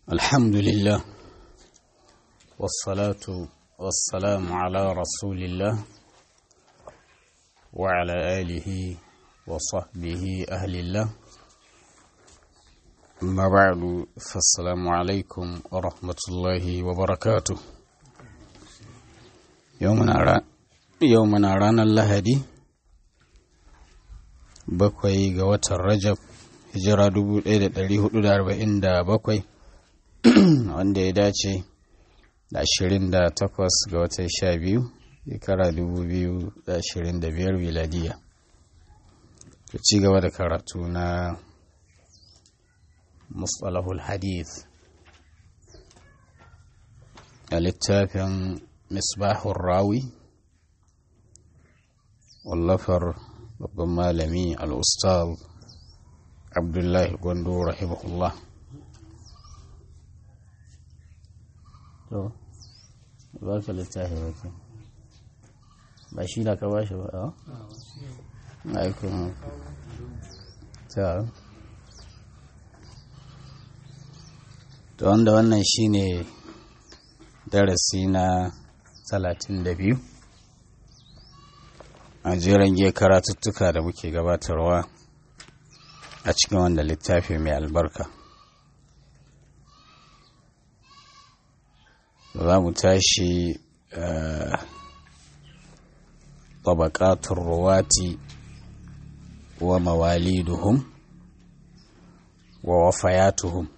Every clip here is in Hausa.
الحمد لله والصلاة والسلام على رسول الله وعلى آله وصحبه أهل الله أما بعد فالسلام عليكم ورحمة الله وبركاته يومنا را يومنا رانا اللهدي bakwai ga watan rajab hijira 1447 wanda ya dace da 28 ga watan 12 shekara 2025 miladiya ta ci gaba da karatu na mustalahul hadith a littafin misbahun rawi wallafar babban malami al'ustal abdullahi gwando rahimahullah to ba ka littafi wakil ba shi da ka ba shi ba a aikun ta to wanda wannan shine darasi na 32 a jeren giya karatuttuka da muke gabatarwa a cikin wanda littafi mai albarka za mu tashi tabakatun ruwati wa mawaliduhum wa wafayatuhum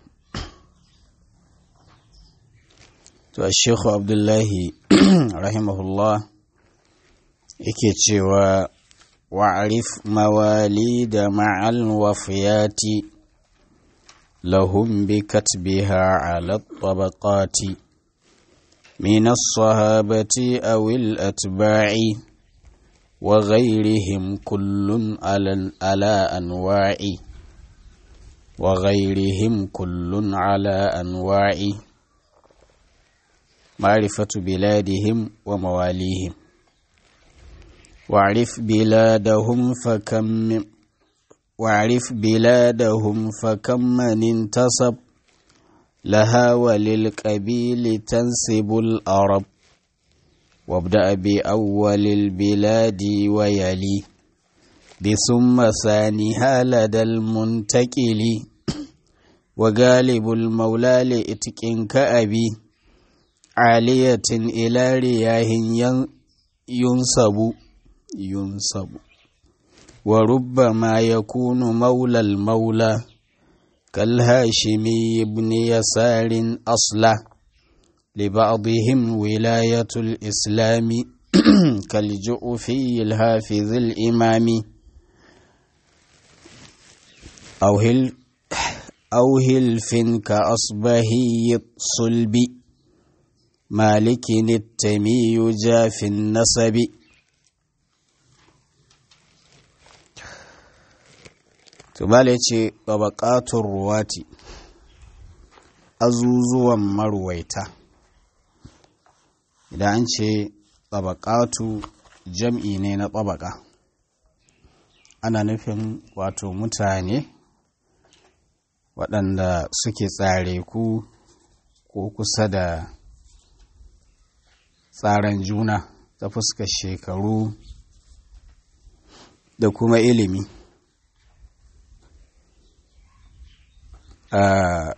to a shekhu abdullahi rahimahullah yake cewa wa'arif mawali da ma'al wafiyati lahum bi katbiha ala tabaqati min as-sahabati aw al-atba'i wa ghayrihim kullun ala ala anwa'i wa ghayrihim kullun ala anwa'i ma'rifatu biladihim wa mawalihim واعرف بلادهم فكم من واعرف بلادهم فكم من انتصب لها وللقبيل تنسب الأرب وابدأ بأول البلاد ويلي بثم ثانيها لدى المنتكل وغالب المولى لإتك كأبي عالية إلى رياه ينصب ينصب وربما يكون مولى المولى كالهاشمي بن يسار أصلا لبعضهم ولاية الإسلام كالجؤفي الحافظ الإمام أو هل أو هلف كأصبهي الصلب مالك التمي جاف النسب Tubale ce ɓabaƙatun ruwati, azuzuwan marwaita. Idan an ce ɓabaƙatu jam'i ne na ɓabaƙa, ana nufin wato mutane waɗanda suke tsare ku ko kusa da tsaran juna ta fuskar shekaru da kuma ilimi. Uh,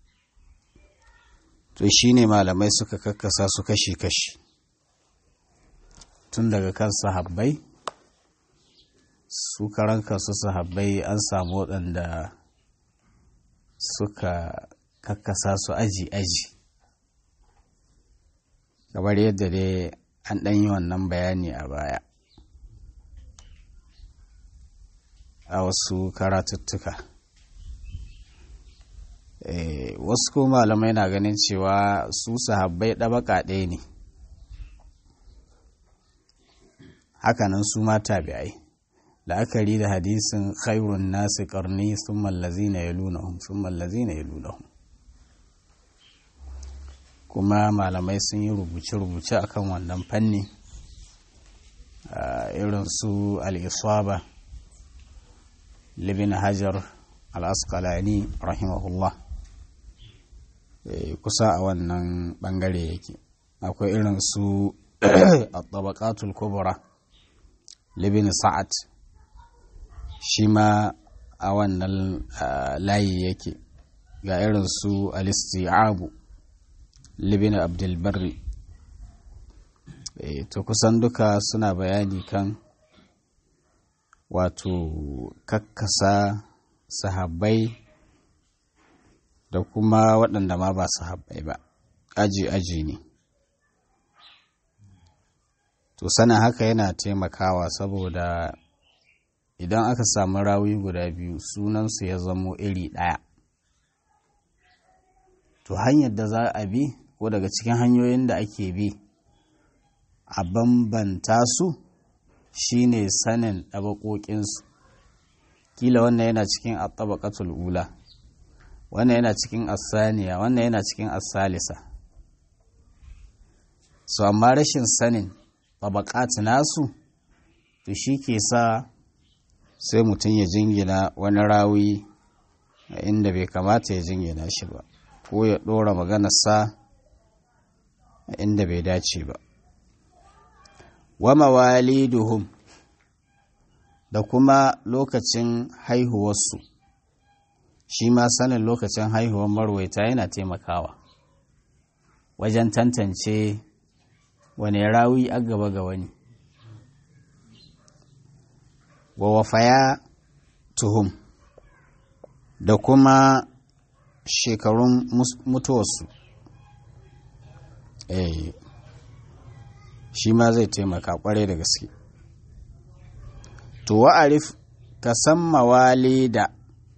to shi ne malamai suka kakkasa su kashi-kashi tun daga kan sahabbai su karan kansu sahabbai an samu waɗanda suka kakkasa su aji-aji kamar yadda dai an ɗan yi wannan bayani a baya a wasu karatuttuka Eh, wasu ko malamai na ganin cewa su sahabbai ɗabaka ɗaya ne hakanan su ma tabi'ai la'akari da hadisin khairun nasi karni sun mallazi na ya lunahun sun mallazi na ya lunahun kuma malamai sun yi rubuce-rubuce akan wannan fanni irin su al'isaba libin hajar al'asqalani rahimahullah kusa a wannan bangare yake akwai irin su a tabakatul kubra libin sa'ad shi ma a wannan layi yake ga irin su alisti'abu libin abdulbarri to kusan duka suna bayani kan wato kakkasa sahabbai da kuma waɗanda ma ba sahabbai ba aji-aji ne to sana haka yana taimakawa saboda idan aka samu rawi guda biyu sunansu ya zamo iri ɗaya to hanyar da za a bi ko daga cikin hanyoyin da ake bi a bambanta su shine sanin ɗabaƙoƙinsu kila wannan yana cikin at-tabaqatul ula wannan yana cikin asaniya wannan yana cikin asalisa so amma rashin sanin tabaqat nasu to shi ke sa sai mutum ya jingina wani rawi inda bai kamata ya jingina shi ba ko ya ɗora maganarsa inda bai dace ba wa mawaliduhum da kuma lokacin haihuwarsu shi ma sanin lokacin haihuwar marwaita yana taimakawa wajen tantance wane rawi a gaba ga wani wa wafaya tuhum da kuma shekarun mutuwarsu eh shi ma zai taimaka kwarai da gaske to wa'arif ka san mawali da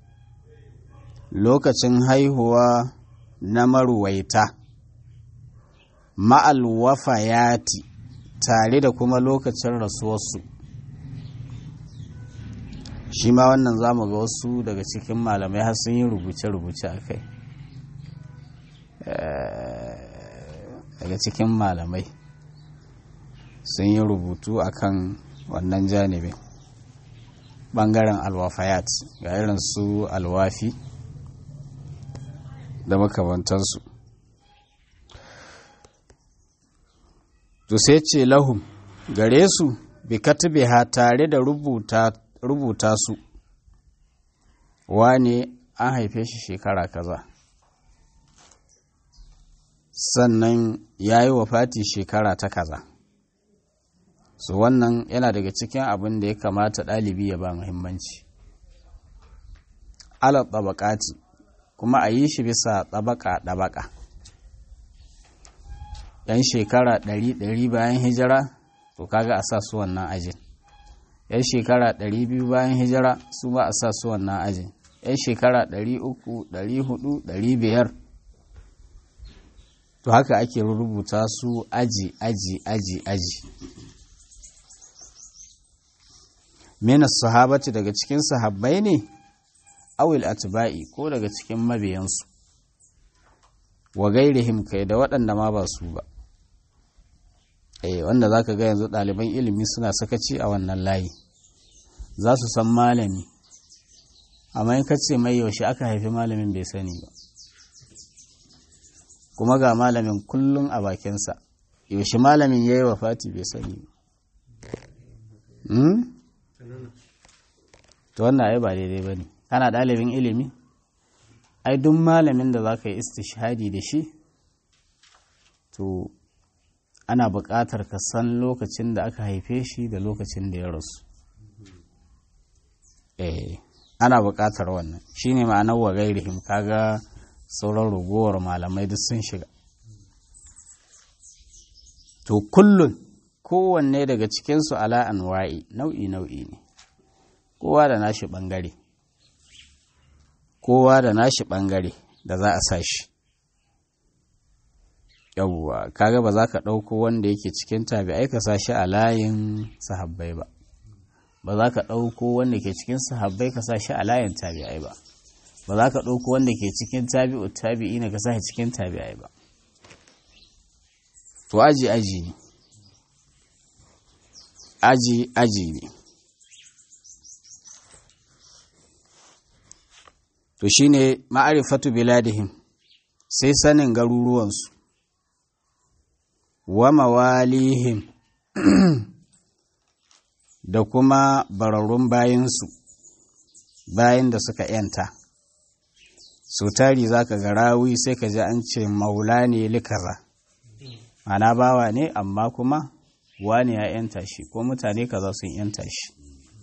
lokacin haihuwa na maruwaita ma'al wafayati tare da kuma lokacin rasuwarsu shi ma wannan za mu ga wasu daga cikin malamai har sun yi rubuce-rubuce a kai daga cikin malamai sun yi rubutu akan wannan janibin bangaren alwafayat ga irin su alwafi da makamantansu to sai ce lahum gare su bi ha tare da rubuta, rubuta su wane an haife shi shekara kaza sannan ya yi wafati shekara ta kaza su wannan yana daga cikin abin da ya kamata ɗalibi ya ba muhimmanci ala tabakati kuma a yi shi bisa tabaka ɗabaka yan shekara ɗari ɗari bayan hijira to kaga a sa su wannan ajin yan shekara ɗari biyu bayan hijira su ba a sa su wannan ajin yan shekara ɗari uku ɗari hudu ɗari biyar to haka ake rubuta su aji aji aji aji minas sahabati daga cikin sahabbai ne awil atba'i ko daga cikin mabiyansu wa gairihim kai da waɗanda ma ba su ba eh wanda zaka ga yanzu ɗaliban ilimi suna sakaci a wannan layi za su san malami amma in kace mai yaushe aka haifi malamin bai sani ba kuma ga malamin kullum a bakinsa yaushe malamin ya yi wa fati bai sani ba to wannan ai ba daidai ba ne kana ɗalibin ilimi ai duk malamin da za ka yi istishhadi da shi to ana buƙatar ka san lokacin da aka haife shi da lokacin da ya rasu eh ana buƙatar wannan shine ma'anar wa gairihim kaga sauran ragowar malamai duk sun shiga to kullun kowanne daga cikinsu ala anwa'i nau'i nau'i ne kowa da nashi ɓangare kowa da nashi ɓangare da za a sa shi yawwa kaga ba za ka ɗauko wanda yake cikin tabi'ai ka sa shi a layin sahabbai ba ba za ka ɗauko wanda ke cikin sahabbai ka sa shi a layin tabi'ai ba ba za ka ɗauko wanda ke cikin tabi'u tabi'i na ka sa shi cikin tabi'ai ba to aji aji ne aji aji ne to shine ma'arifatu biladihim sai sanin garuruwansu wa mawalihim da kuma bararrun bayansu bayan da suka yanta so tari za ka ga rawi sai ka ji an ce maula ne likaza ana bawa ne amma kuma wani ya yanta shi ko mutane kaza sun yanta shi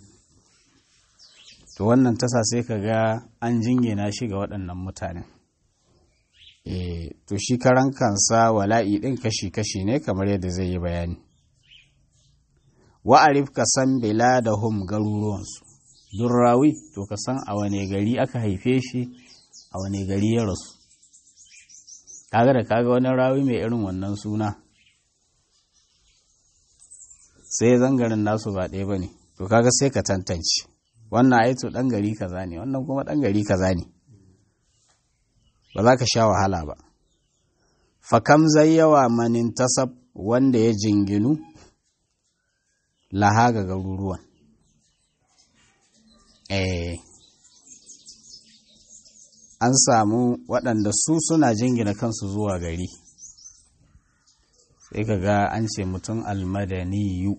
to wannan tasa sai ka ga an jingina shi ga waɗannan mutanen e, to shi karan kansa wala'i ɗin kashi-kashi ne kamar yadda zai yi bayani wa'arif ka san bila da hum garuruwansu duk rawi to ka san a wane gari aka haife shi a wane gari ya rasu kaga da kaga wani rawi mai irin wannan suna sai zangarin nasu ba ɗaya ba ne to kaga sai ka tantance wannan aito ɗan gari kaza ne wannan kuma ɗan gari kaza ne ba za ka sha wahala ba fakam zai yawa manin tasab wanda ya jinginu laha ga garuruwan eh an samu waɗanda su suna jingina kansu zuwa gari sai ka ga an ce mutum almadaniyu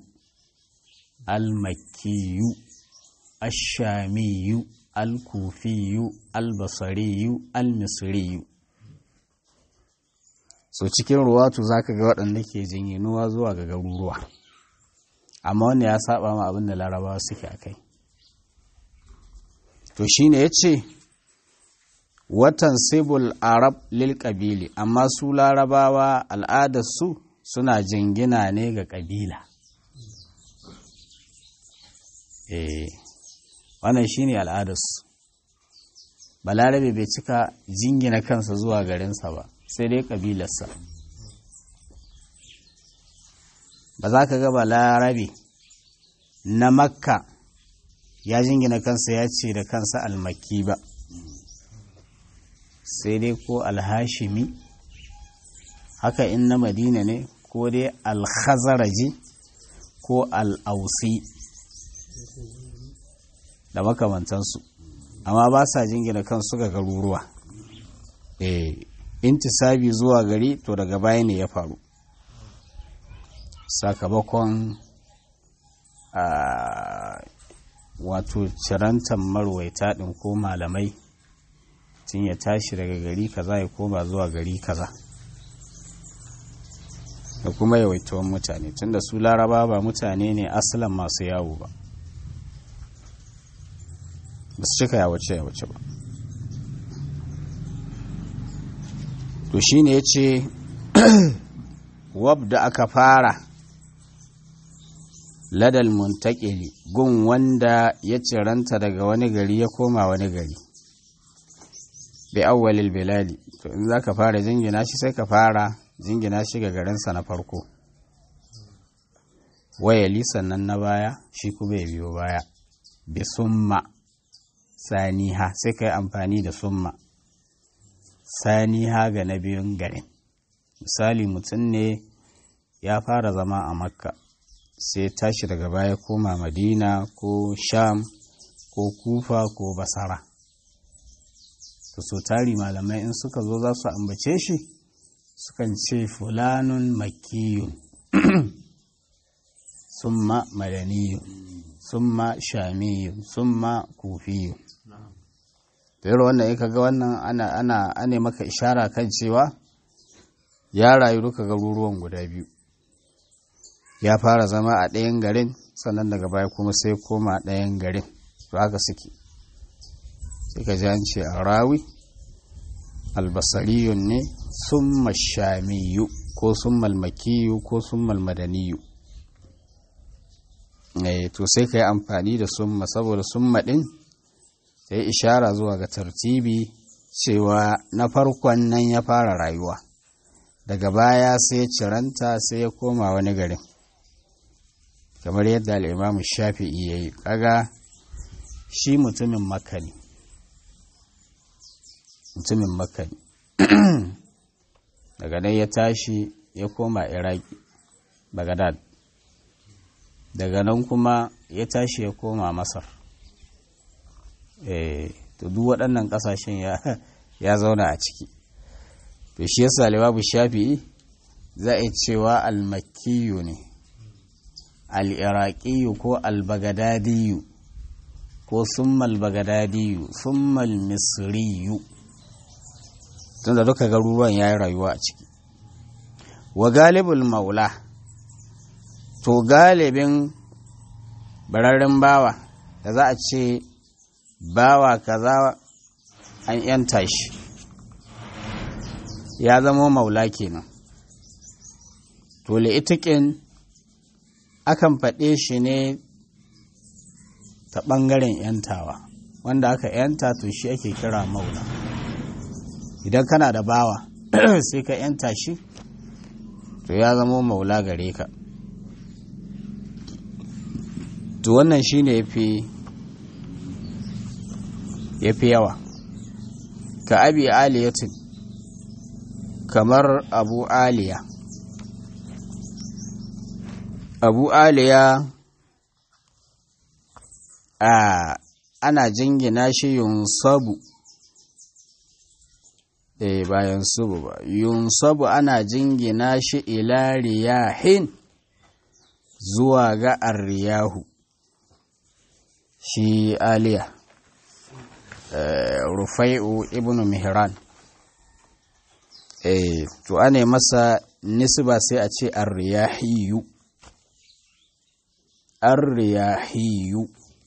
almakiyu ashamiyu alkufiyu albasariyu almisriyu so cikin ruwatu za ka ga waɗanda ke jinginuwa zuwa ga garuruwa amma wanda ya saba ma abin da larabawa suke a kai to shine ya ce watan sibul arab lil ƙabili amma su larabawa al'adarsu suna jingina ne ga ƙabila eh wannan shine al'adarsu balarabe bai cika jingina kansa zuwa garinsa ba sai dai ƙabilarsa ba za ka ga balarabe na makka ya jingina kansa ya ce da kansa almaki ba sai dai ko alhashimi haka in na madina ne ko dai alhazaraji ko al'ausi da makamantansu amma ba sa jingina kansu ga garuruwa eh intisabi zuwa gari to daga baya ne ya faru sakamakon wato cirantar marwaita ɗin ko malamai tun ya tashi daga gari kaza ya koma zuwa gari kaza da kuma yawaituwan mutane tunda su laraba ba mutane ne asalin masu yawo ba ba su cika yawace yawace ba to shi ne ya ce wab da aka fara ladal muntakili gun wanda ya ciranta daga wani gari ya koma wani gari bi awwalil bilali to in zaka fara jingina shi sai ka fara jingina shi ga garinsa na farko wayali sannan na baya shi kuma ya biyo baya bi summa saniha sai ka yi amfani da summa saniha ga na biyun garin misali mutum ne ya fara zama a makka sai tashi daga baya koma madina ko sham ko kufa ko basara to so tari malamai in suka zo za su ambace shi sukan ce fulanun makiyun summa madaniyun summa shamiyun summa kufiyun da yaro wannan ka ga wannan ana ana ane maka ishara kan cewa ya rayu duka garuruwan guda biyu ya fara zama a ɗayan garin sannan daga baya kuma sai koma ɗayan garin to haka suke sai ka ji an ce a rawi albasariyun ne summa shamiyu ko summa makiyu ko summa madaniyu to sai ka yi amfani da summa saboda summa ɗin ta yi ishara zuwa ga tartibi cewa na farkon nan ya fara rayuwa daga baya sai ciranta sai ya koma wani garin kamar yadda al'imamu shafi'i ya yi kaga shi mutumin makka ne mutumin makka ne daga nan ya tashi ya koma iraki bagadad daga nan kuma ya tashi ya koma masar to duk waɗannan ƙasashen ya zauna a ciki to shi yasa libabu shafi'i za a cewa almakiyu ne al'iraƙiyu ko albagadadiyu ko summal bagadadiyu summal misriyu tun da duka garuruwan ya yi rayuwa a ciki wa galibul maula to galibin bararren bawa da za a ce bawa kaza an yanta shi ya zama maula kenan to itikin akan faɗe shi ne ta ɓangaren yantawa wanda aka yanta to shi ake kira maula idan kana da bawa sai ka yanta shi to ya zama maula gare ka to wannan shi ne ya fi yawa ka abi aliyatin kamar abu aliya abu aliya a ana jingina shi yunsabu eh bayan subu ba yunsabu ana jingina shi ila riyahin zuwa ga arriyahu shi aliya rufai'u ibn mihran eh to ane masa nisba sai a ce arriyahiyu arriyahiyu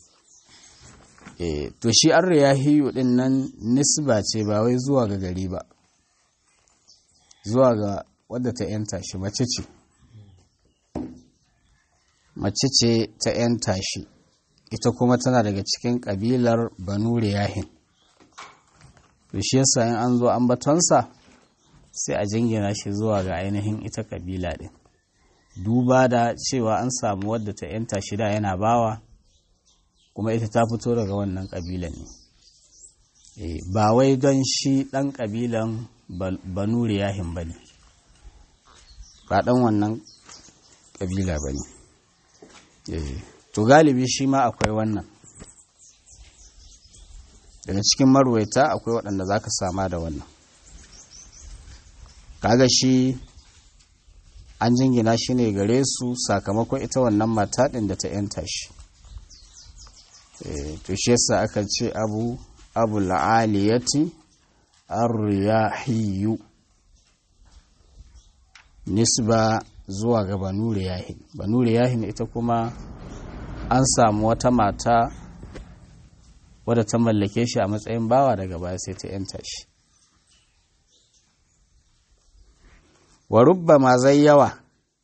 eh to shi arriyahiyu din nan nisba ce ba wai zuwa ga gari ba zuwa ga wadda ta yanta shi mace ce mace ce ta yanta shi ita kuma tana daga cikin kabilar banu riyahin to shi yasa in an zo ambatonsa sai a jingina shi zuwa ga ainihin ita kabila din duba da cewa an samu wadda ta yanta shida yana bawa kuma ita ta fito daga wannan kabilan ne ba wai don shi ɗan kabilan banu riyahin ba ne ba ɗan wannan kabila ba ne to galibi shi ma akwai wannan daga cikin marwaita akwai waɗanda za ka sama da wannan kaga shi an jingina shi ne gare su sakamakon ita wannan mata ɗin da ta yanta shi to shi yasa aka ce abu abu la'aliyati ar-riyahiyu nisba zuwa ga banu riyahin banu riyahin ita kuma an samu wata mata wadda ta mallake shi a matsayin bawa daga baya sai ta yanta shi wa rubba ma zai yawa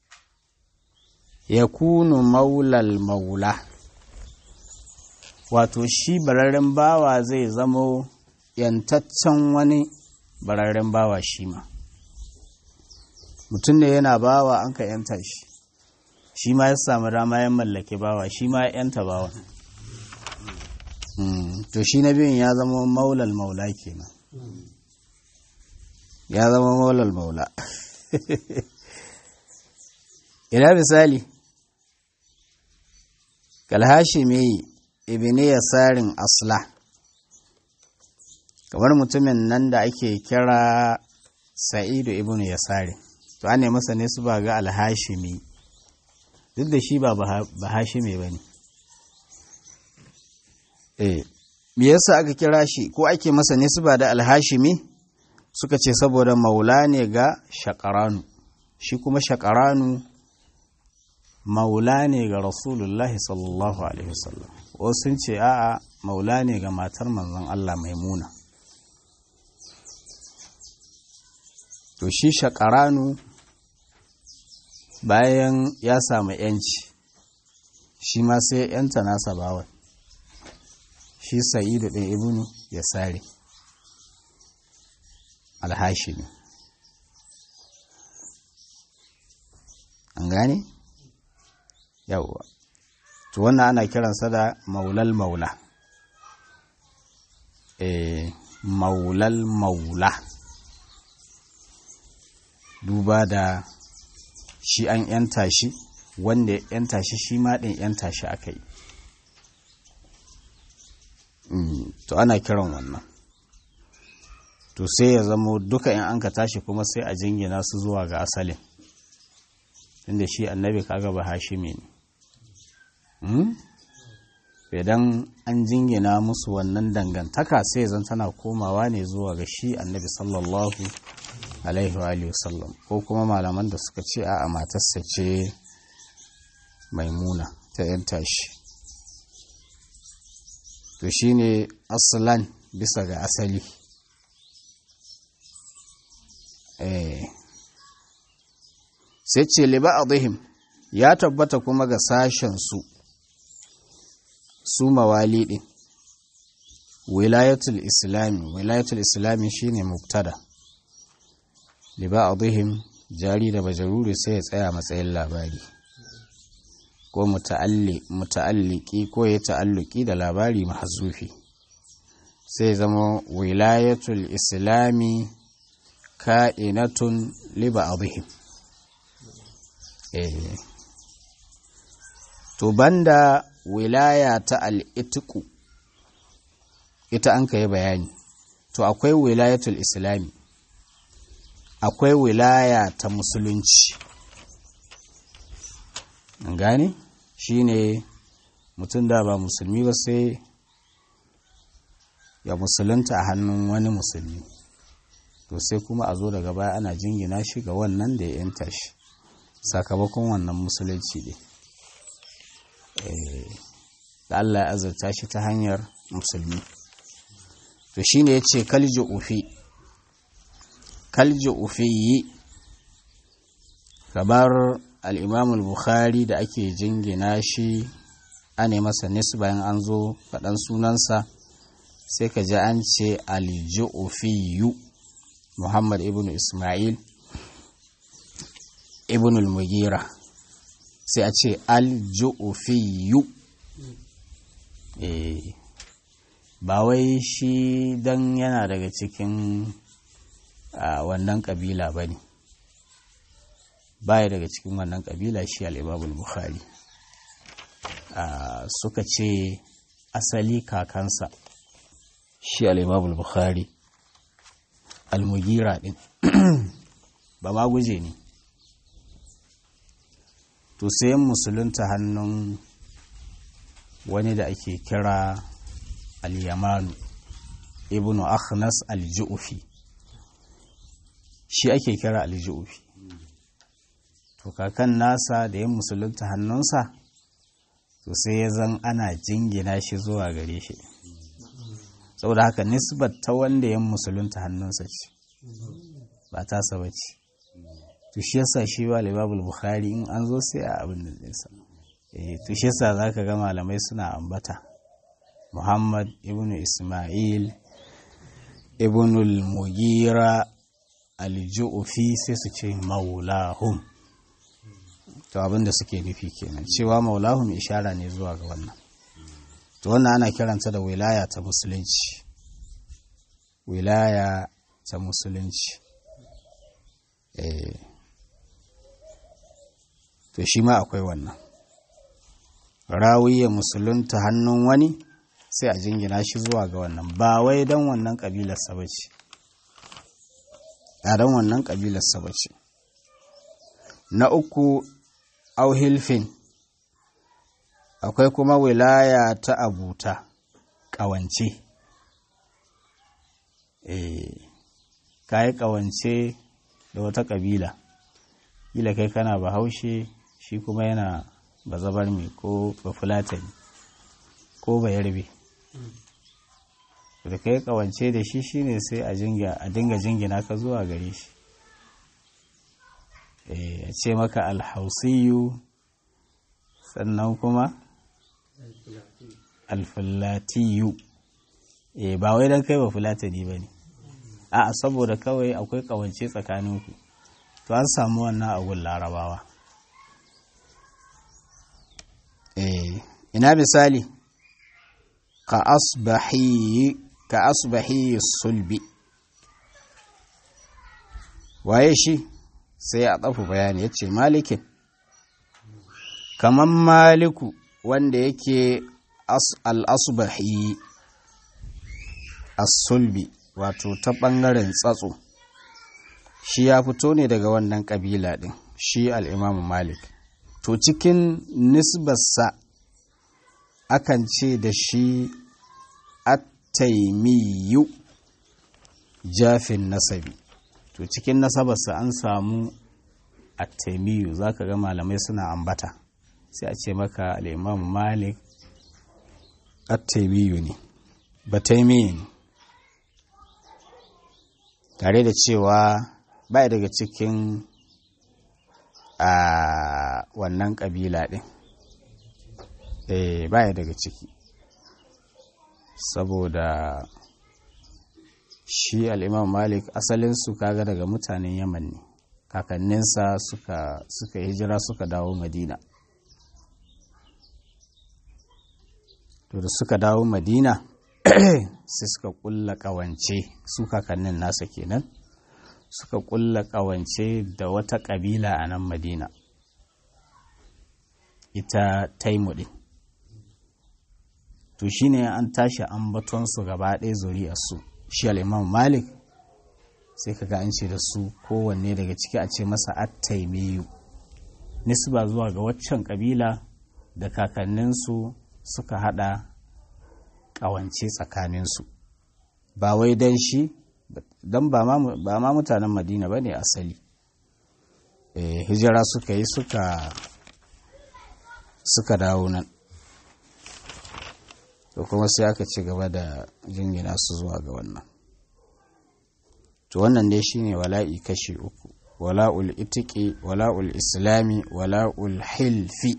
ya kunu maulal maula wato shi bararren bawa zai zamo yantaccen wani bararren bawa shi ma mutum ne yana bawa an ka yanta shi shi ma ya samu dama ya mallake bawa shi ma ya yanta bawa to shi na biyun ya zama maulal maula kenan ya zama maulal maula ina misali kalhashimi ibini yasarin asla kamar mutumin nan da ake kira sa'idu ibn yasari to an ne masa ne su ba ga alhashimi duk da shi ba bahashime ba ne eh me yasa aka kira shi ko ake masa ne su ba da alhashimi suka ce saboda maula ne ga shakaranu shi kuma shakaranu maula ne ga rasulullahi sallallahu alaihi wasallam wasu sun ce a'a maula ne ga matar manzon Allah maimuna to shi shakaranu bayan ya samu yanci shi ma sai yanta nasa bawan shi sa'idu ɗin ibnu ya sare alhashimi an gane? yawwa to wannan ana kiransa da maulal maula eh maulal maula duba da shi an yanta shi wanda ya yanta shi shi ma ɗin yanta shi aka yi to ana kiran wannan to sai ya zamo duka in an ka tashi kuma sai a jingina su zuwa ga asalin inda shi annabi kaga ba hashimi ne idan an jingina musu wannan dangantaka sai zan tana komawa ne zuwa ga shi annabi sallallahu alaihi wa sallam ko kuma malaman da suka ce a matarsa ce maimuna ta yan tashi to shine asalan bisa ga asali sai ce liba a ya tabbata kuma ga sashensu su mawali ɗin wilayatul islami wilayatul islami shine mubtada liba a jari da bajaruri sai ya tsaya matsayin labari ko muta'alliki ko ya ta'alluki da labari mahazufi sai zama wilayatul islami ka'inatun liba adhim eh to banda wilaya ta al'itiku ita an kai bayani to akwai wilayatul islami akwai wilaya ta musulunci gane shi ne mutum da ba musulmi ba sai ya musulunta a hannun wani musulmi to sai kuma a zo daga baya ana jingina shi ga wannan da ya yanta shi sakamakon wannan musulunci ne da Allah ya azurta shi ta hanyar musulmi to shi ne ya ce kalji ufi kalji ufi yi kamar al'imamul bukhari da ake jingina shi ane masa nisu bayan an zo faɗan sunansa sai ka ji an ce aljufiyu muhammad ibn ismail ibn al-mugira sai a ce aljufiyu eh ba wai shi dan yana daga cikin wannan kabila ba ne baya daga cikin wannan kabila shi al'imamul bukhari suka ce asali kakansa shi al'imamul bukhari almugira din ba ma guje ne to sayan musulunta hannun wani da ake kira al-yamanu ibnu akhnas al-ju'fi shi ake kira al-ju'fi to kakan nasa da yin musulunta hannunsa to sai ya zan ana jingina shi zuwa gare shi saboda haka nisbat ta wanda yin musulunta hannunsa ce ba ta saba ce to shi yasa shi ba libabul bukhari in an zo sai a abin da nisa to shi yasa za ka ga malamai suna ambata muhammad ibn ismail ibn al-mugira al-ju'fi sai su ce maulahum to abin da suke nufi kenan cewa maulahum ishara ne zuwa ga wannan to wannan ana kiranta da wilaya ta musulunci wilaya ta musulunci eh to shi ma akwai wannan rawiya musulunta hannun wani sai a jingina shi zuwa ga wannan ba wai don wannan ƙabilarsa ba ce a don wannan ƙabilarsa ba ce na uku auhilfin akwai kuma wilaya ta abuta ƙawance ka yi ƙawance da wata ƙabila kila kai kana bahaushe shi kuma yana bazabar mai ko bafulatani ko bayarbe da kai kawance da shi shine sai a dinga jingina ka zuwa gare shi a ce maka alhausiyu sannan kuma alfulatiyu ba wai don kai bafulatani ba ne a saboda kawai akwai kawance tsakaninku to an samu wannan agun larabawa ina misali ka asbahi ka asbahi sulbi waye shi sai a tsafu bayani ya ce malikin kaman maliku wanda yake al-asbahi as-sulbi wato ta ɓangaren tsatso shi ya fito ne daga wannan ƙabila ɗin shi al'imamu malik to cikin nisbarsa akan ce da shi attaimiyu jafin nasabi to cikin nasabarsa an samu attaimiyu za ka ga malamai suna ambata sai a ce maka al'imamu malik attaimiyu ne bataimiyu ne tare da cewa bai daga cikin a wannan ƙabila ɗin eh baya daga ciki saboda shi al'imam malik asalinsu kaga daga mutanen yaman ne kakanninsa suka suka hijira suka dawo madina to da suka dawo madina sai suka kulla kawance su kakannin nasa kenan suka kulla kawance da wata kabila a nan madina ita taimudi to shine an tashi ambatonsu gaba ɗaya zuriyarsu shi al'imam malik sai kaga an ce da su kowanne daga ciki a ce masa attaimiyu nisba zuwa ga waccan kabila da kakanninsu suka hada ƙawance tsakaninsu ba wai don shi don ba ma mutanen madina ba ne asali hijira suka yi suka suka dawo nan to kuma sai aka ci gaba da jingina su zuwa ga wannan to wannan dai shine wala'i kashi uku wala'ul itiki wala'ul islami wala'ul hilfi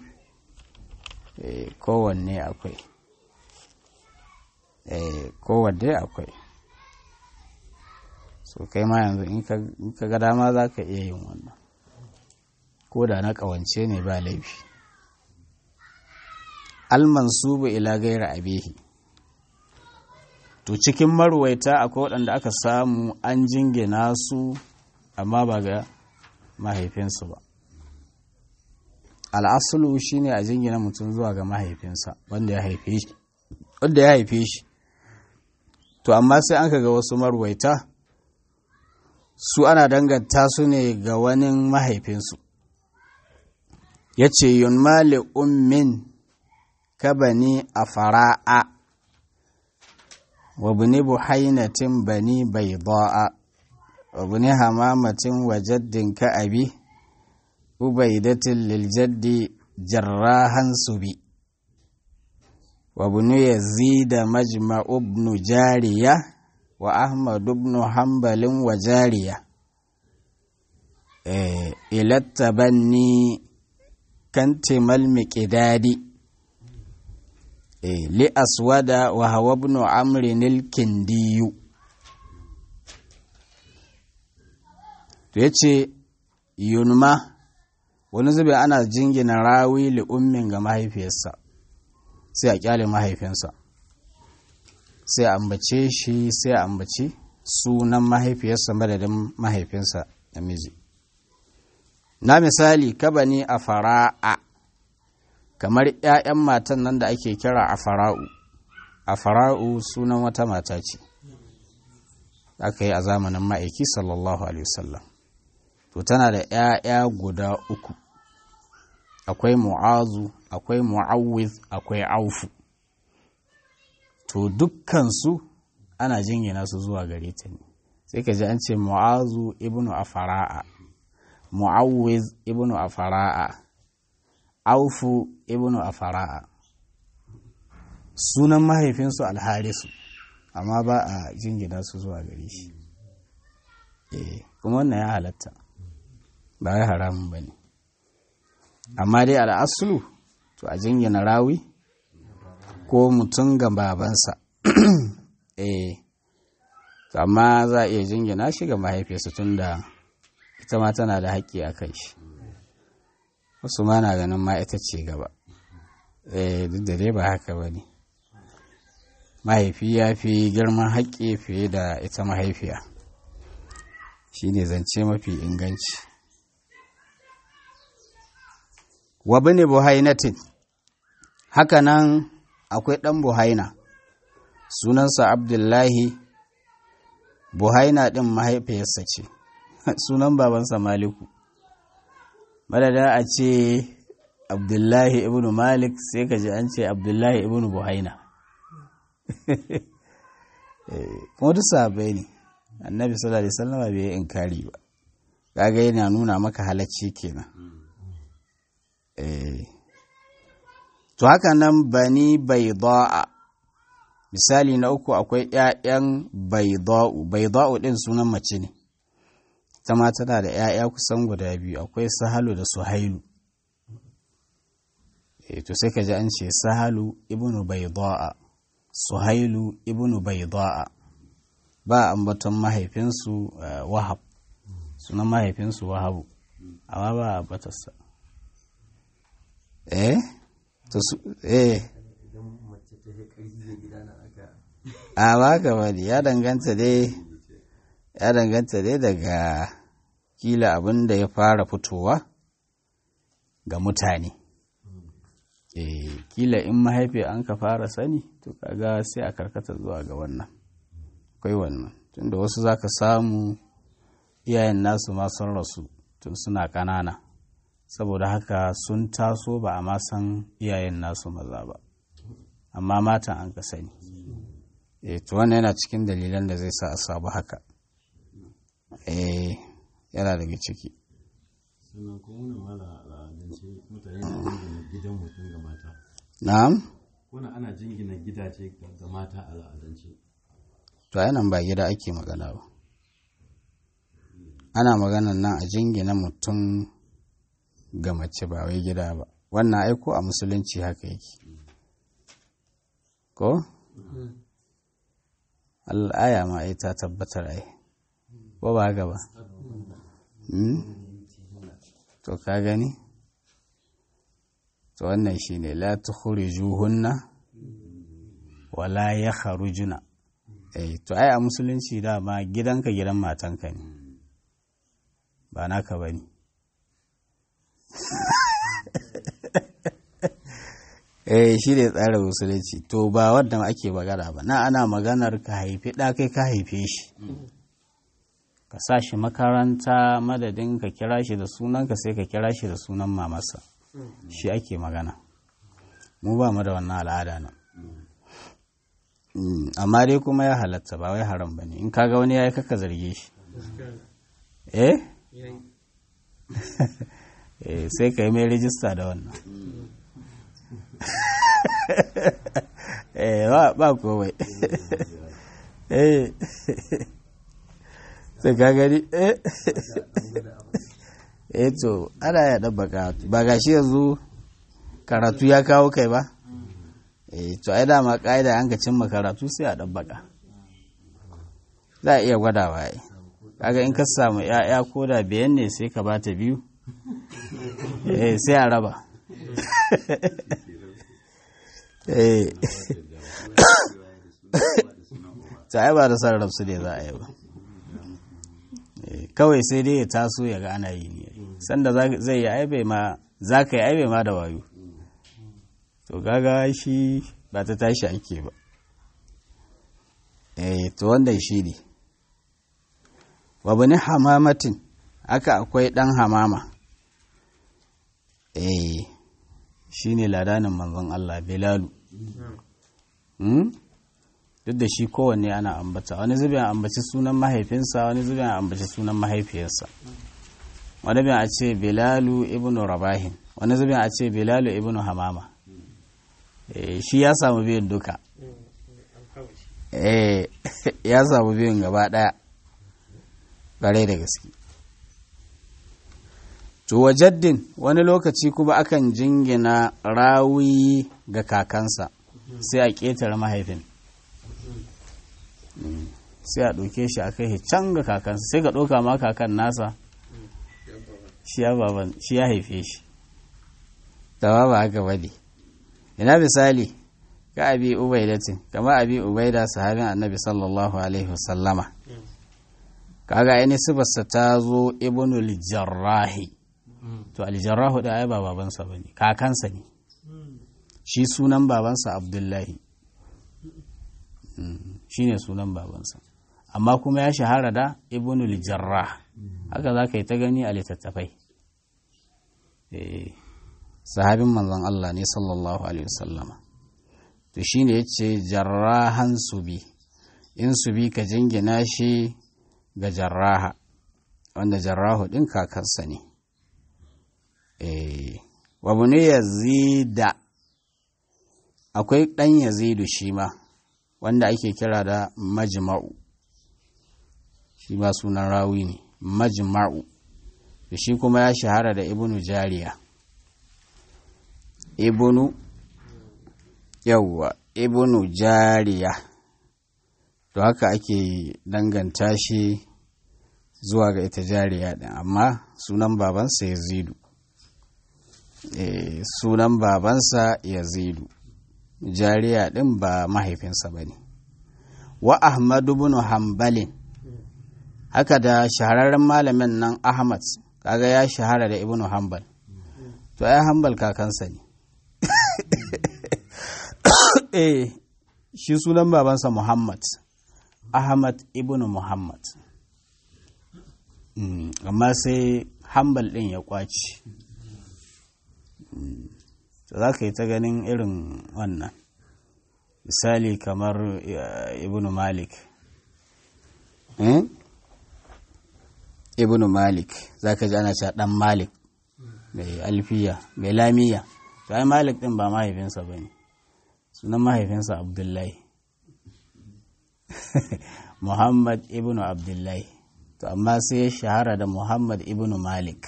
kowanne akwai kowanne akwai so kai ma yanzu in ka ga dama za ka iya yin wannan ko da na ƙawance ne ba laifi almansubu ila gaira abihi to cikin marwaita akwai waɗanda aka samu an jingina su amma ba ga mahaifinsu ba al'asulu shine a jingina mutum zuwa ga mahaifinsa wanda ya haife shi wanda ya haife shi to amma sai an ga wasu marwaita su ana danganta su ne ga wani mahaifinsu ya ce yunmali ummin kabani a fara'a wa buni buhainatin bani bai ba'a wa buni hamamatin wa jaddin ka'abi ubaidatin liljaddi jarrahan subi wa buni yazida majma ibnu jariya wa ahmad ibnu hanbalin wa jariya ilatta banni kantimal miƙidadi li aswada wa hawa ibn amrin al-kindiyu to yace yunma wani zube ana jingina rawi li ummin ga mahaifiyarsa sai a kyale mahaifinsa sai a ambace shi sai a ambaci sunan mahaifiyarsa madadin mahaifinsa namiji na misali kabani a fara'a kamar ‘ya'yan matan nan da ake kira a fara'u a fara'u sunan wata mata ce aka yi a zamanin ma'aiki sallallahu alaihi wasallam to tana da ‘ya'ya guda uku akwai mu'azu akwai mu'awwiz akwai aufu to dukkansu ana jingina su zuwa gare ta ne sai ka ji an ce mu'azu ibnu a fara'a mu'awwiz ibnu a fara'a aufu ibnu a fara'a sunan mahaifinsu alharisu amma ba a jingina su zuwa gare shi eh kuma wannan ya halatta ba ya haramun ba ne amma dai al'asulu to a jingina rawi ko mutum ga babansa eh amma za a iya jingina shi ga mahaifiyarsa tun da ita ma tana da haƙƙi a kai shi wasu ma na ganin ma ita ce gaba eh duk da dai ba haka ba ne mahaifi ya fi girman haƙƙi fiye da ita mahaifiya shi ne zance mafi inganci wa bane buhainatin haka nan akwai ɗan buhaina sunansa abdullahi buhaina ɗin mahaifiyarsa ce sunan babansa maliku madada a ce abdullahi ibn malik sai ka ji an ce abdullahi ibn buhaina kuma duk sahabbai ne annabi sallallahu alaihi wasallam bai yi inkari ba kaga yana nuna maka halacci kenan eh to haka nan bani baida'a misali na uku akwai ƴaƴan baida'u baida'u din sunan mace ne ita ma tana da ƴaƴa kusan guda biyu akwai sahalu da suhailu eh to sai ka ji an ce sahalu ibnu baida'a suhailu ibnu baida'a ba ambaton mahaifinsu wahab sunan mahaifinsu wahabu amma ba a batarsa eh to su eh a ba ka bari ya danganta dai ya danganta dai daga kila abin da ya fara fitowa ga mutane eh kila in mahaifi an ka fara sani to kaga sai a karkata zuwa ga wannan akwai wannan tunda wasu zaka samu iyayen nasu ma sun rasu tun suna ƙanana saboda haka sun taso ba a ma san iyayen nasu maza ba amma matan an ka sani e to wannan yana cikin dalilan da zai sa a sabu haka eh yana daga ciki sannan kuma wani mala al'adance mutane na jingina gidan mutum ga mata na'am wani ana jingina gidaje ga mata al'adance to nan ba gida ake magana ba ana maganan nan a jingina mutum ga mace ba wai gida ba wannan aiko a musulunci haka yake ko al'aya ma ai ta tabbatar ai ko ba haka ba to ka gani to wannan shine la tukhrijuhunna wala yakhrujuna eh to ai a musulunci dama gidanka gidan matanka ne ba naka bane eh shi ne tsarin musulunci to ba wadda ake magana ba na ana maganar ka haifi ɗa kai ka haife shi ka sa shi makaranta madadin ka kira shi da sunanka sai ka kira shi da sunan mamasa shi ake magana mu ba mu da wannan al'ada nan amma dai kuma ya halatta ba wai haram ba ne in kaga wani ya yi kaka zarge shi eh sai ka yi mai rijista da wannan eh ba kowai eh sai ka gani eh eh to ana ya ɗabbaka ba ga shi yanzu karatu ya kawo kai ba eh to ai dama ƙa'ida an ka cimma karatu sai a ɗabbaka za a iya gwadawa ai kaga in ka samu ya'ya ko da biyan ne sai ka bata biyu eh sai a raba eh ta ai ba da san rabsu ne za a yi ba kawai sai dai ya taso ya ga ana yi ne sanda zai yi aibe ma za ka yi aibe ma da wayo to gaga shi ba ta tashi ake ba eh to wannan shi ne wabani hamamatin aka akwai ɗan hamama eh shi ne ladanin manzon Allah Bilalu duk da shi kowanne ana ambata wani zubin ambaci sunan mahaifinsa wani zubin ambaci sunan mahaifiyarsa wani bin a ce Bilalu ibn Rabahin wani zubin a ce Bilalu ibn Hamama shi ya samu biyun duka ya samu biyun gaba ɗaya ƙwarai da gaske to wajaddin wani lokaci kuma akan jingina rawi ga kakansa sai a ƙetare mahaifin sai a ɗauke shi a kai can ga kakansa sai ka ɗauka ma kakan nasa shi ya haife shi da ba haka ba ne ina misali ka abi ubaidatin kama abi ubaida sahabin annabi sallallahu alaihi wasallama kaga aini sifarsa ta zo ibnul jarrahi to aljarrahu da ai ba babansa bane kakansa ne shi sunan babansa abdullahi shine sunan babansa amma kuma ya shahara da ibnul jarrah haka za ka yi ta gani a littattafai sahabin manzon Allah ne sallallahu alaihi wasallama to shine yace jarrahan subi in subi ka jingina shi ga jarraha wanda jarrahu din kakarsa ne eh wa bune yazida akwai dan yazidu shi ma wanda ake kira da majma'u shi ma sunan rawi ne majma'u da shi kuma ya shahara da ibnu jariya ibnu yawwa ibnu jariya to haka ake danganta shi zuwa ga ita jariya din amma sunan babansa yazidu e, sunan babansa yazidu jariya din ba mahaifinsa ba ne wa ahmadu bin hambalin haka da shahararren malamin nan ahmad kaga ya shahara da ibnu hanbal to ai hanbal kakansa ne eh shi sunan babansa muhammad ahmad ibnu muhammad amma sai hanbal din ya kwaci to za ka yi ta ganin irin wannan misali kamar ibnu malik ibnu malik za ka ji ana cewa dan malik mai alfiya mai lamiya to ai malik din ba mahaifinsa ba ne sunan mahaifinsa abdullahi muhammad ibnu abdullahi to amma sai ya shahara da muhammad ibnu malik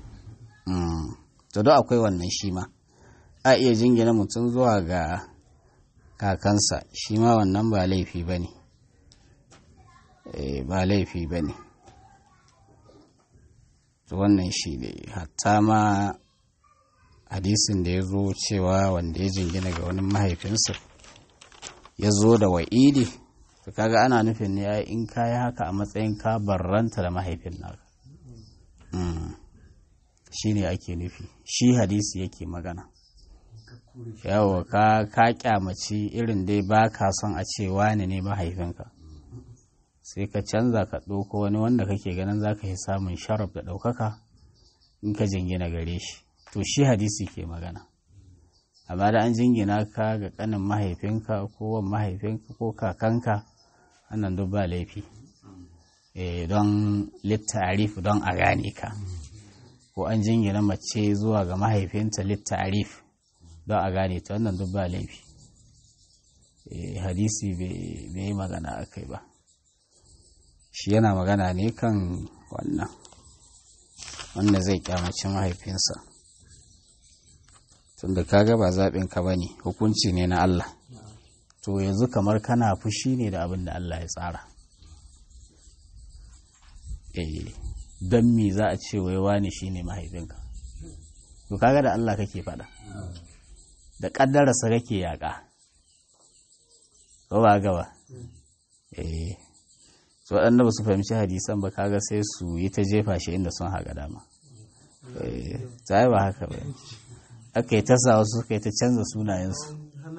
to don akwai wannan shi ma a iya jingina mutum zuwa ga kakansa shi ma wannan ba laifi ba ne ba laifi ba ne to wannan shi ne hatta ma hadisin da ya zo cewa wanda ya jingina ga wani mahaifinsa ya zo da wa'idi to kaga ana nufin ne ya in ka yi haka a matsayin ka barranta da mahaifin naka shi ne ake nufi shi hadisi yake magana yawa ka ka kyamaci irin dai ba ka son a ce wani ne mahaifinka sai ka canza ka ɗauko wani wanda kake ganin za ka yi samun sharaf da ɗaukaka in ka jingina gare shi to shi hadisi ke magana amma da an jingina ka ga ƙanin mahaifinka ko wan mahaifinka ko kakanka wannan duk ba laifi don littarif don a gane ka ko an jingina mace zuwa ga mahaifinta littarif don a gane ta wannan duk ba laifi hadisi bai yi magana a kai ba shi yana magana ne kan wannan wanda zai kyamaci mahaifinsa tunda kaga ba zaɓin ka bane hukunci ne na Allah to yanzu kamar kana fushi ne da abin da Allah ya tsara eh don me za a ce wai wani shine mahaifinka to kaga da Allah kake faɗa da ƙaddararsa kake yaƙa ko ba gaba eh so waɗanda ba su fahimci hadisan ba kaga sai su yi ta jefa shi inda sun haga dama ta ba haka ba aka yi ta sa wasu suka yi ta canza sunayensu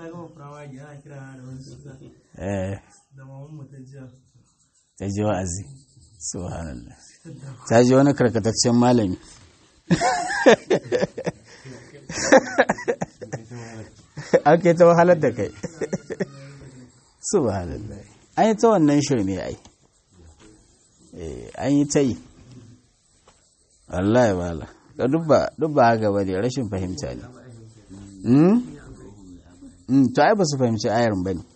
ta ji wa'azi subhanallah ta ji wani karkataccen malami aka yi ta wahalar da kai subhanallah an yi ta wannan shirme ai an yi ta yi Allah ya bala ka dubba haka ba ne rashin fahimta ne to ai ba su fahimci ayar ba ne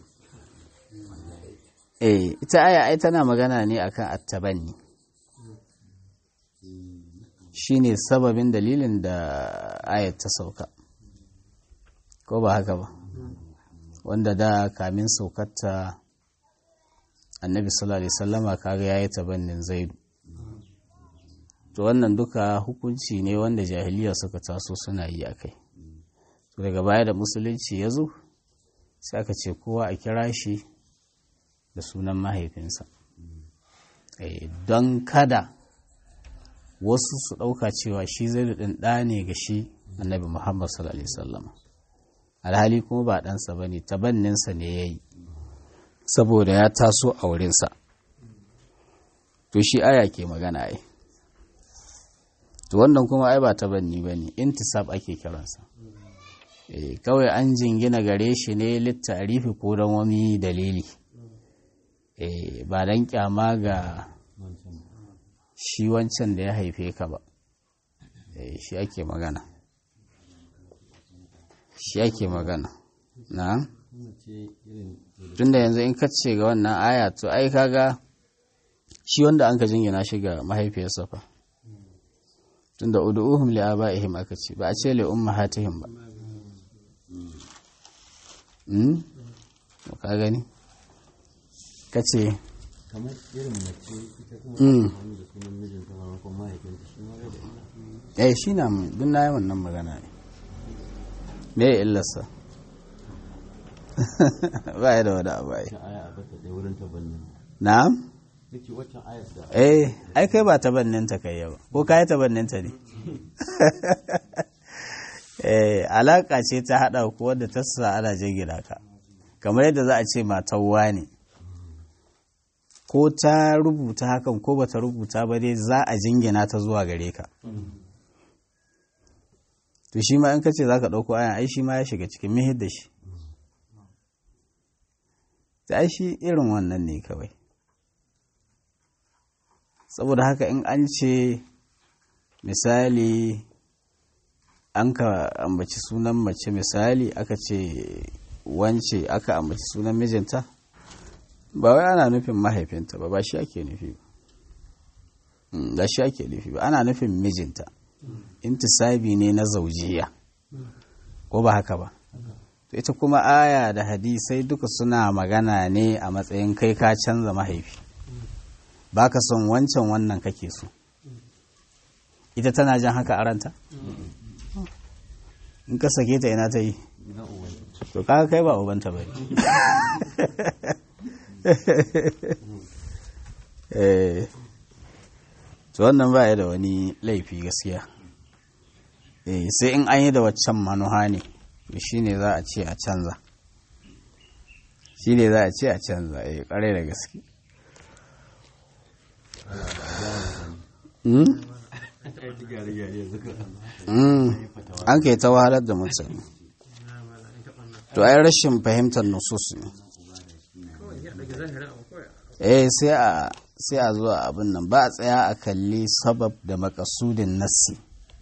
eh ita aya ai tana magana ne akan attabanni shine sababin dalilin da ayar ta sauka ko ba haka ba wanda da kamin saukarta annabi sallallahu alaihi sallama kaga yayi tabannin zaidu to wannan duka hukunci ne wanda jahiliya suka taso suna yi a kai to daga baya da musulunci ya zo sai aka ce kowa a kira shi da sunan mahaifinsa don kada wasu su ɗauka cewa shi zaidu ɗin ɗa ne ga shi annabi muhammad sallallahu alaihi sallama alhali kuma ba ɗansa ba ne tabanninsa ne ya yi saboda ya taso a wurinsa to shi aya ke magana ai to wannan kuma ai ba tabanni ba ne intisab ake kiransa e, kawai an jingina gare shi ne littarifi ko don wani dalili e, ba don kyama ga shi wancan da ya haife ka ba e, shi ake magana shi ake magana na tunda yanzu in kace ga wannan aya to ai kaga shi wanda an ka jingina shi ga mahaifiyarsa fa tunda ud'uhum li abaihim aka ce ba a ce li ummahatihim ba mm ka gani kace kamar irin mace ita kuma mm wani da sunan mijinta ma ko mahaifinta shi ma bai da illa eh shi na duk na yi wannan magana ne me ya illarsa ba ya da wani abu ai wacce aya a bata ɗaya wurin tabannin na'am nake waccan ayar da eh ai kai ba tabanninta kai ba ko kai tabanninta ne eh alaka ce ta hada ku wadda ta sa ana jingina ka kamar yadda za a ce matar wani ko ta rubuta hakan ko bata rubuta ba dai za a jingina ta zuwa gare ka to shi ma in ka ce za ka ɗauko ayan ai shi ma ya shiga cikin mihid da shi ta ai shi irin wannan ne kawai saboda haka in an ce misali an ka ambaci sunan mace misali aka ce wance aka ambaci sunan mijinta ba wai ana nufin mahaifinta ba ba shi ake nufi ba Mm, ba shi ake nufi ba ana nufin mijinta intisabi ne na zaujiya ko ba haka ba to ita kuma aya da hadisai duka suna magana ne a matsayin kai ka canza mahaifi ba ka son wancan wannan kake so ita tana jan haka a ranta in ka sake ta ina ta yi na uwan to kaga kai ba ubanta ba eh to wannan ba ya da wani laifi gaskiya eh sai in an yi da waccan manuha ne to shine za a ce a canza shine za a ce a canza eh kare da gaske Mm? gyare-gyare suka Mm. an kai ta wahalar da mutane to ai rashin fahimtar nusus ne eh sai a sai a zuwa abin nan ba a tsaya a kalli sabab da makasudin nassi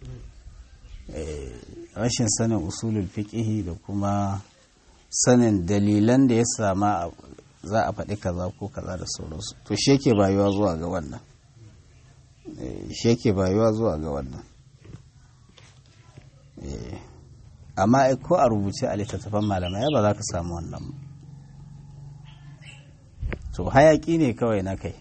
eh rashin sanin usulul fiqhi da kuma sanin dalilan da ya sama a- za a faɗi kaza ko kaza da sauransu to shi yake bayuwa zuwa ga wannan Eh, shi yake bayuwa zuwa ga wannan Eh, amma ai ko a rubuce a littattafan malamai ba za ka samu wannan ba. to hayaki ne kawai na kai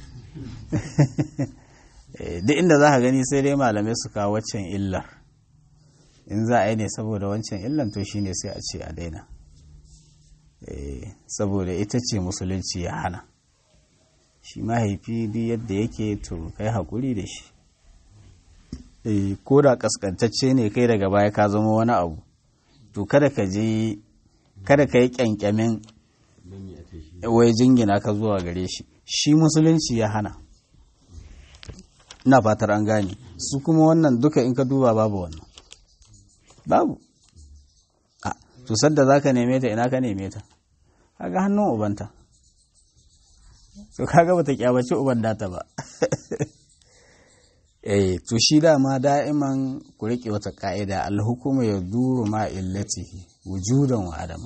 Eh, duk inda za ka gani sai dai malamai su kawo waccan illar in za a yi ne saboda wancan illan to shine sai a ce a daina Eh, saboda ita ce musulunci ya hana shi mahaifi duk yadda yake to kai haƙuri da shi Eh, ko da kaskantacce ne kai daga baya ka zama wani abu to kada ka je kada ka yi kyankyamin don me a ce shi wai jingina ka zuwa gare shi shi musulunci ya hana ina fatar an gane su kuma wannan duka in ka duba babu wannan babu a to sadda za ka neme ta ina ka neme ta kaga hannun ubanta to kaga bata kyabaci uban data ba eh to shi dama da'iman ku rike wata ka'ida alhukuma ya duru ma illatihi wujudan wa adama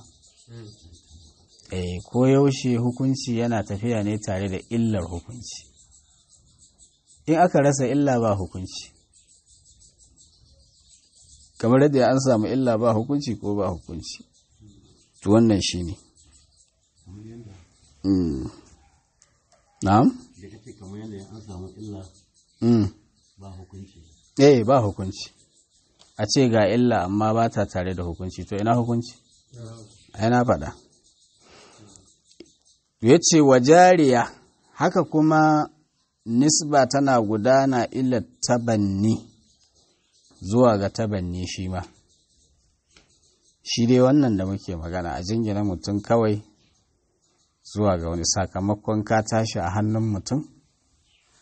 eh ko yaushe hukunci yana tafiya ne tare da illar hukunci in aka rasa illa ba hukunci kamar yadda an samu illa ba hukunci ko ba hukunci to wannan shine mm. na'am da kake kamar yadda an samu illa mm. ba hukunci eh ba hukunci a ce ga illa amma ba ta tare da hukunci to ina hukunci ai na faɗa ya ce wa jariya haka kuma nisba tana gudana ila tabanni zuwa ga tabanni shi ma shi dai wannan da muke magana a jingina mutum kawai zuwa ga wani sakamakon ka tashi a hannun mutum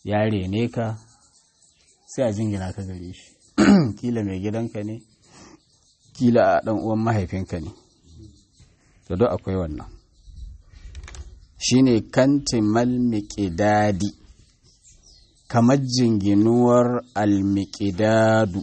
ya rene ka sai a jingina ka gare shi kila mai gidanka ne kila a ɗan uwan mahaifinka ne to duk akwai wannan shine kantimal miƙidadi kamar jinginuwar almiƙidadu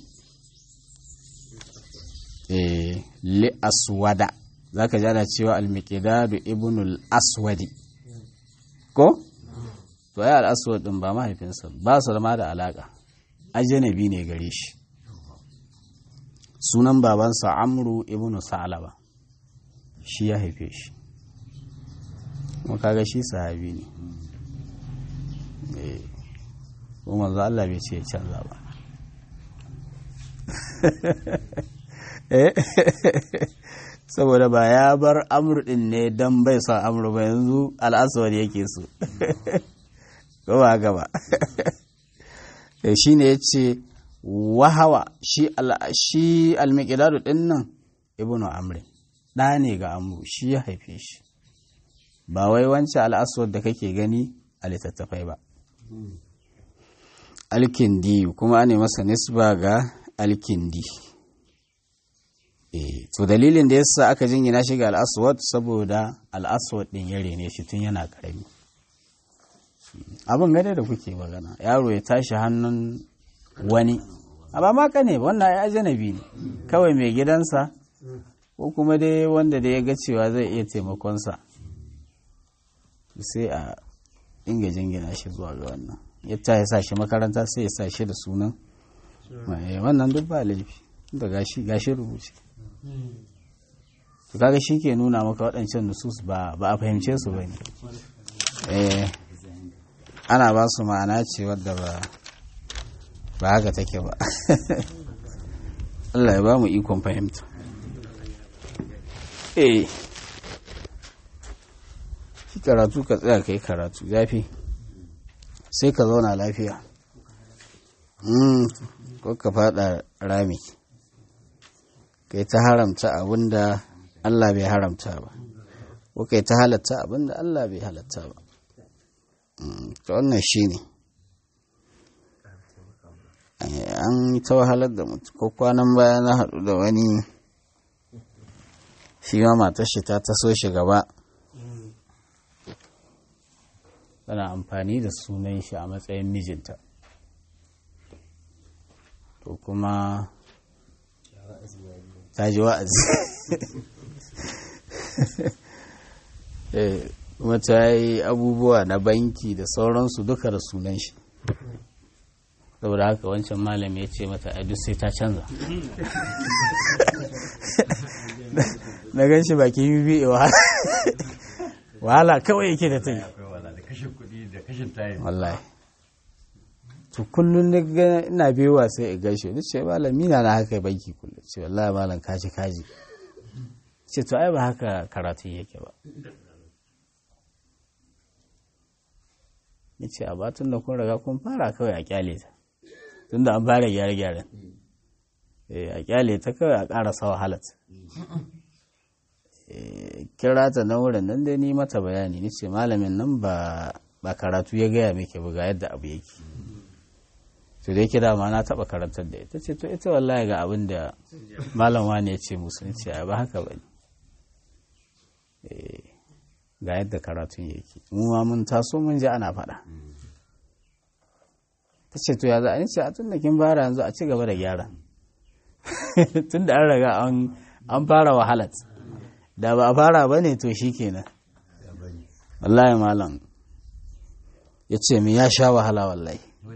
eh li aswada za ka jana cewa almiƙidadu ibnul aswadi ko? to ya al'aswad ɗin ba mahaifinsa ba su ma da alaƙa ajanabi ne gare shi sunan babansa amru ibnu sa'alaba shi ya haife shi kuma kaga shi sahabi ne kuma manzo Allah bai ce ya canza ba saboda ba ya bar amur din ne don bai son amur ba yanzu al'aswar yake so ko ba haka ba shi ne ya ce wahawa shi almiqdadu din nan ibnu amri ɗa ne ga amru shi ya haife shi ba wai wancan al'aswar da kake gani a littattafai ba alkindi kuma ne masa nisba ga alkindi e, to dalilin da yasa aka jingina shi ga al'aswad saboda al'aswad ɗin ya rene shi tun yana ƙarami abin gane da kuke magana yaro ya tashi hannun wani amma maka ne wannan ya ajanabi ne kawai mai gidansa ko kuma dai wanda da ya ga cewa zai iya taimakonsa sai a inga jingina shi zuwa ga wannan yadda ya sa shi makaranta sai ya sa shi da sunan wannan duk ba laifi da gashi gashi rubuce to kaga shi ke nuna maka waɗancan nusus ba ba a fahimce su ba ne ana ba su ma'ana ce wadda ba ba haka take ba Allah ya ba mu ikon fahimta eh shi karatu ka tsaya ka yi karatu zafi sai ka zauna lafiya ko ka fada rami ka yi ta haramta abinda Allah bai haramta ba ko ka yi ta halatta abinda Allah bai halatta ba ta wannan shi ne an yi ta wahalar da mutu ko kwanan baya na haɗu da wani shi ma matar shi ta taso shi gaba tana amfani da sunan shi a matsayin mijinta to kuma ta ji wa'azi kuma ta yi abubuwa na banki da sauransu duka da sunan shi saboda haka wancan malami ya ce mata a duk sai ta canza na gan shi baki bibi wahala kawai yake da ta yi wallahi to kullum na ga ina bewa sai in gaishe duk ce malam mina na haka banki kullum ce wallahi malam kaji kaji ce to ai ba haka karatu yake ba ni ce a batun da kun riga kun fara kawai a kyale ta tunda an fara gyare-gyaren a kyale ta kawai a ƙarasa wahalat kira ta na wurin nan dai ni mata bayani ni ce malamin nan ba ba karatu ya gaya miki ba ga yadda abu yake to dai kira ma na taba karantar da ita ce to ita wallahi ga abin da malam wani ya ce musu ni ce a ba haka bane ga yadda karatun yake mu ma mun taso mun ji ana faɗa ta ce to ya za a yi ce a tun da kin fara yanzu a ci gaba da gyara tun da an raga an fara wahalat da ba a fara ba ne to shi kenan wallahi malam ya ce mi ya sha wahala wallahi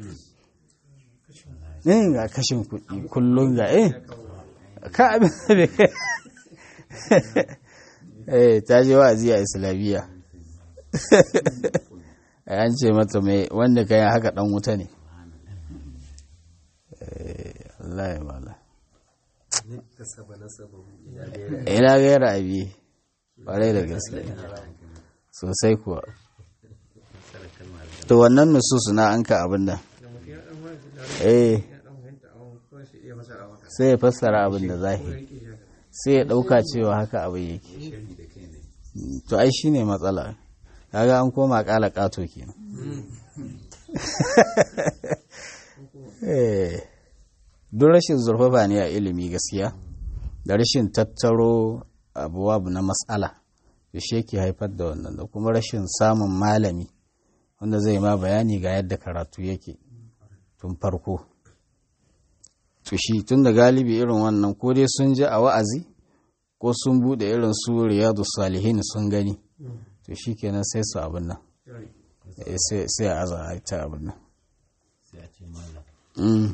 eh ga kashin kuɗi kullum ga eh ka abin da bai eh ta je wa'azi a islamiyya an ce mata mai wanda ka yi haka dan wuta ne Allah ya mala ina gaira abi ƙwarai da gaske sosai kuwa to wannan nususu na an ka abin da eh sai ya fassara abin da zahiri sai ya ɗauka cewa haka abin yake to ai shine matsala kaga an koma ƙala ƙato kenan duk rashin zurfafa ne a ilimi gaskiya da rashin tattaro abuwa na matsala da shi yake haifar da wannan da kuma rashin samun malami wanda zai ma bayani ga yadda karatu yake tun farko to shi tun da galibi irin wannan ko dai sun ji a wa'azi ko sun bude irin su riyadu salihin sun gani to shi kenan sai su abin nan sai a aza a ta abin nan sai a ce mala Mm.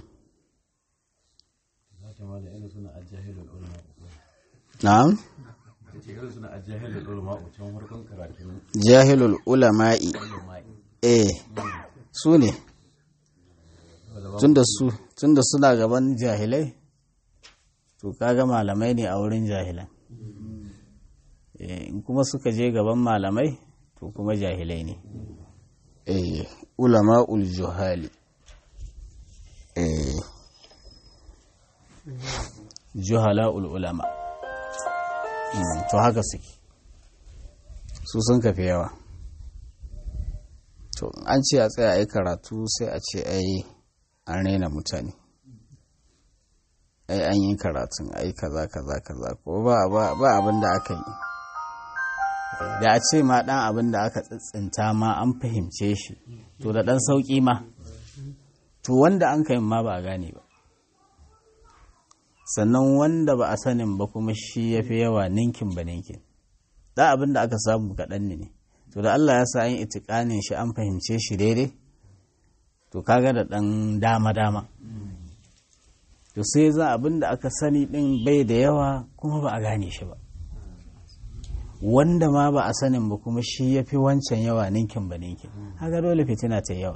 za ta mala irin suna ajahilul ulama na'am ta ce irin suna ajahilul ulama can farkon karatun jahilul ulama'i ulama'i eh su ne tunda su tunda suna gaban jahilai to kaga malamai ne a wurin jahilan Eh, in kuma suka je gaban malamai to kuma jahilai ne eh ulama'ul juhali eh juhala'ul ulama Mm, to haka suke su sun kafi yawa to an ce a tsaya a yi karatu sai a ce ai an raina mutane ai an yi karatun ai kaza kaza kaza ko ba ba ba abin da aka yi da a ce ma dan abin da aka tsintsinta ma an fahimce shi to da dan sauki ma to wanda an kai ma ba a gane ba sannan wanda ba a sanin ba kuma shi ya fi yawa ninkin ba ninkin da abin da aka samu kaɗan ne to da Allah ya sa an itikanin shi an fahimce shi daidai to kaga da ɗan dama-dama to sai za abin da aka sani ɗin bai da yawa kuma ba a gane shi ba wanda ma ba a sanin ba kuma shi ya fi wancan yawa ninkin ba ninkin haka dole fitina ta yawa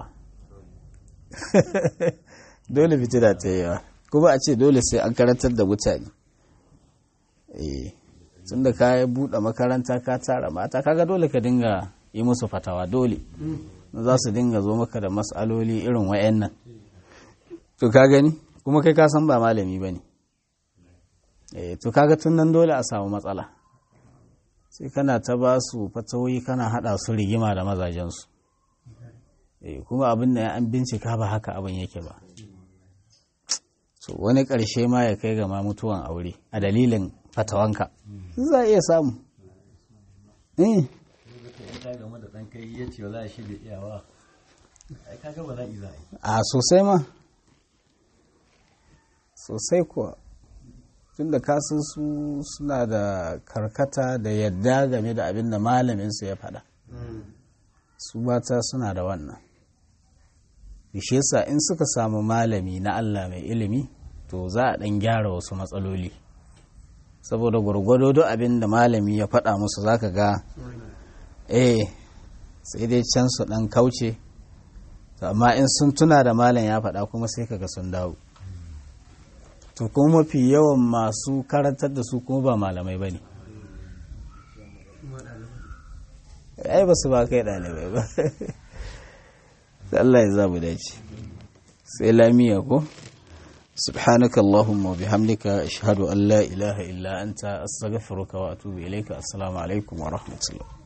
dole fitina ta yawa kuma a ce dole sai an karantar da mutane eh tun da ka buɗe makaranta ka tara mata kaga dole ka dinga yi musu fatawa dole za su dinga zo maka da matsaloli irin wayannan to ka gani kuma kai ka san ba malami ba ne eh to kaga tun nan dole a samu matsala sai kana ta ba su fatawoyi kana haɗa su rigima da mazajensu eh kuma abin da an bincika ba haka abin yake ba so wani ƙarshe ma ya kai ga ma mutuwan aure a dalilin fatawanka za a iya samu eh in ta game da ɗan kai ya ce za a shi da iyawa ai kaga ba za a yi za a yi a sosai ma sosai kuwa tun da kasan su suna da karkata da yadda game da abin da malaminsu ya faɗa su mata suna da wannan shi yasa in suka samu malami na Allah mai ilimi to za a ɗan gyara wasu matsaloli saboda gwargwado duk abin da malami ya faɗa musu zaka ga eh sai dai can su ɗan kauce to amma in sun tuna da malam ya faɗa kuma sai kaga sun dawo to kuma mafi yawan masu karantar da su kuma ba malamai ba ne ai ba su ba kai ɗalibai ba Allah ya zamu dace sai lamiya ko سبحانك اللهم وبحمدك أشهد أن لا إله إلا أنت أستغفرك وأتوب إليك السلام عليكم ورحمة الله